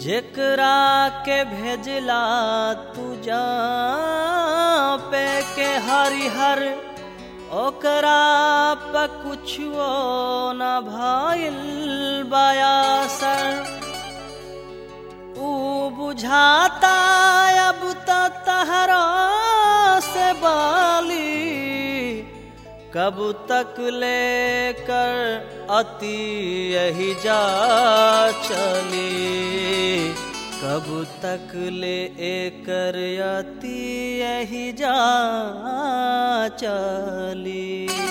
जेकरा के भेजला तू जा पे के हरिहर ओकरा पे कुछो न भइल बयासर ऊ बुझाता अब त तहरा से बाली कब तक लेकर अति यही जा चली कब तक ले एकर अति यही जा चली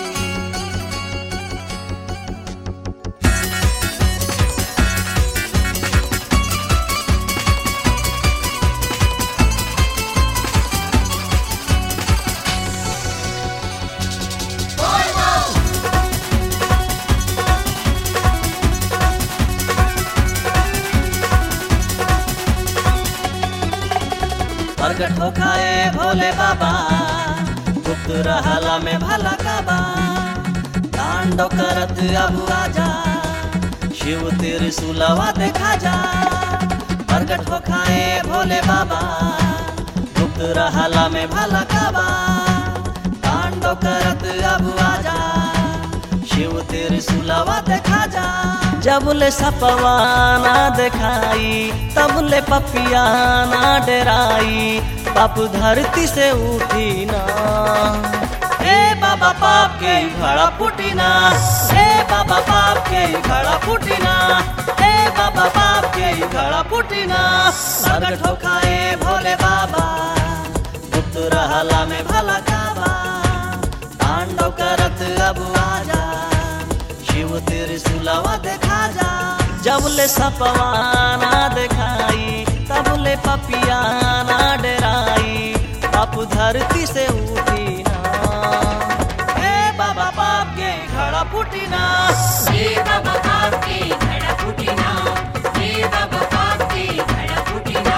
प्रगट हो खाए भोले बाबा गुप्त रहला में भला काबा तांडव करत अब आजा शिव तेरे सुलवा देखा जा प्रगट हो खाए भोले बाबा गुप्त रहला में भला काबा तांडव करत अब आजा शिव तेरे सुलवा देखा जा जब ले सपवाना दिखाई तब ले पपिया ना डराई पाप धरती से उठी ना ए बाबा पाप के घड़ा फूटी ना ए बाबा पाप के घड़ा फूटी ना ए बाबा पाप के घड़ा फूटी ना अगर ठोकाए भोले बाबा गुप्त रहला में भला काबा तांडव करत अब आजा शिव तेरे सुलावा देखा जा जब ले सपवाना दिखाई तब ले पपियाना डराई पाप धरती से उठी ना ए बाबा पाप के घड़ा फूटी ना हे बाबा पाप के घड़ा फूटिना हे बाबा पाप के घड़ा फूटिना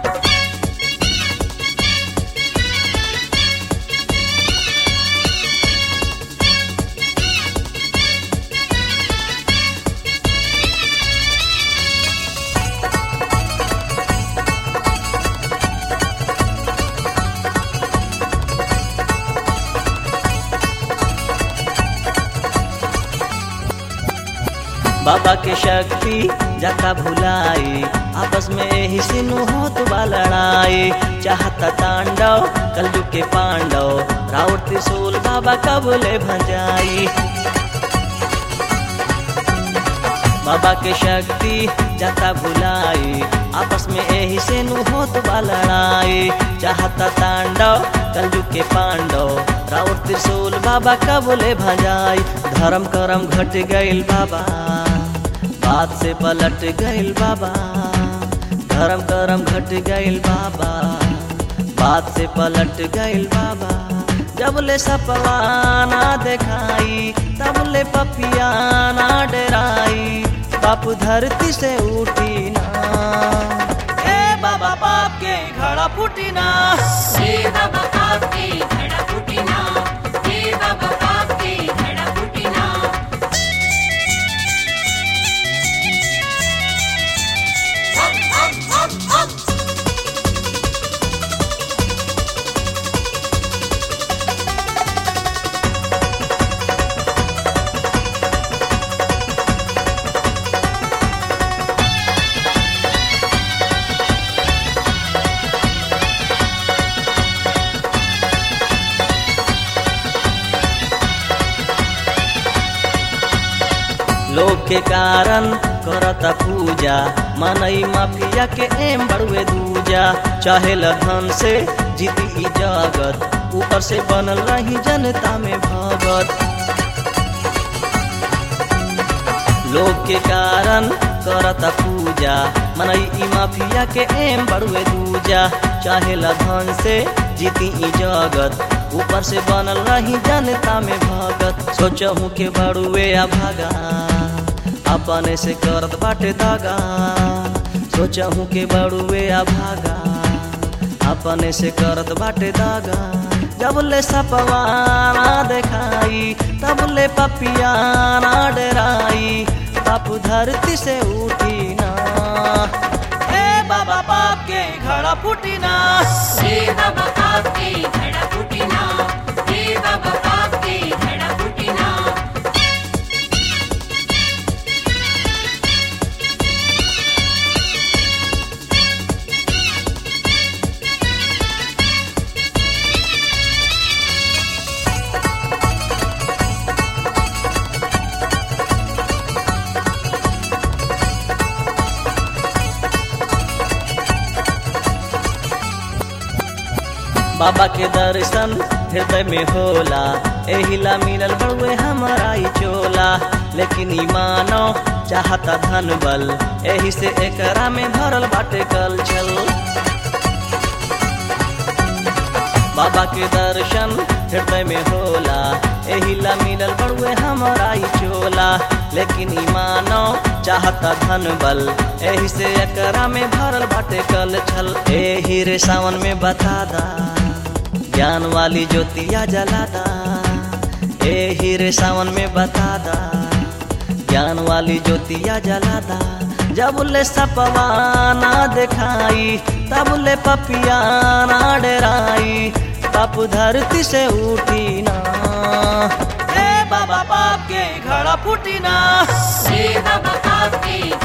बाबा के शक्ति जाता भुलाई आपस में यही सिनु होत बा लड़ाई चाहता तांडव कलयुग के पांडव राउर त्रिशूल बाबा कबले भंजाई बाबा के शक्ति जाता भुलाई आपस में यही से नु होत बा लड़ाई चाहता तांडव कलयुग के पांडव राउर त्रिशूल बाबा कबले भजाई धर्म करम घट गइल बाबा बात से पलट गइल बाबा धर्म करम घट गइल बाबा बात से पलट गइल बाबा जब ले सपवाना दिखाई तब ले पपियाना डराई पाप धरती से उठी ना ए बाबा पाप के घड़ा फूटी ना हे बाबा पाप के घड़ा फूटिना हे बाबा पाप के घड़ा फूटिना हप हप हप हप लोग के कारण करता पूजा मनई माफिया के एम बड़ुए दूजा चाहे धन से जीती ई जगत ऊपर से बनल रही जनता में भगत लोग के कारण करता पूजा मनई ई माफिया के एम बड़ुए दूजा चाहे धन से जीती ई जगत ऊपर से बनल रही जनता में भगत सोचहूँ के बड़ुए आ भागा अपने से करत बाटे दागा सोचहूँ के बड़ुए आ भागा अपने से करत बाटे दागा जब ले सपवाना दिखाई तब ले पपियाना डराई पाप धरती से उठी ना ए फूटी ना हे बाबा पाप के घड़ा फूटी ना हे बाबा पाप के घड़ा फूटी ना बाबा के दर्शन हृदय में होला एहिला मिलल बड़ुए हमारा ई चोला लेकिन ई मानो चाहता धन बल एही से एकरा में भरल बाटे कल छल बाबा के दर्शन हृदय में होला एहिला मिलल बड़ुए हमारा ई चोला लेकिन ई मानो चाहता धन बल एही से एकरा में भरल बाटे कल छल एही रे सावन में बता दा ज्ञान वाली ज्योतिया जला दा एही रे सावन में बता दा ज्ञान वाली ज्योतिया जला दा जब ले सपवा ना दिखाई तब ले पपिया ना डराई पाप धरती से उठी ना ए बाबा पाप के घड़ा फूटी ना हे बाबा पाप के